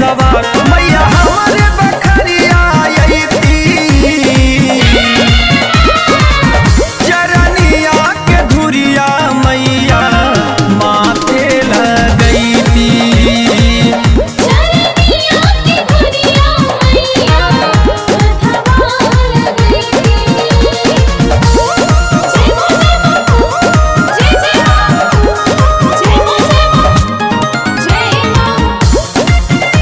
सवार मैया हमारे बखरिया अइती चरनिया के धुरिया मैया माथे लगैती चरनिया की धुरिया मैया मथवा लगैती जय हो जय हो जय जय हो जय हो जय हो जय हो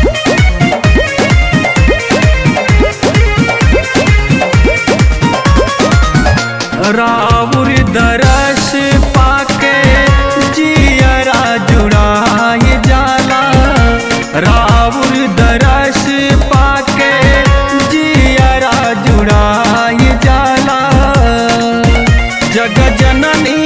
राउर दरस पाके जियरा जुड़ाए जाला राउर दरस पाके जियरा जुड़ाए जाला जग जननी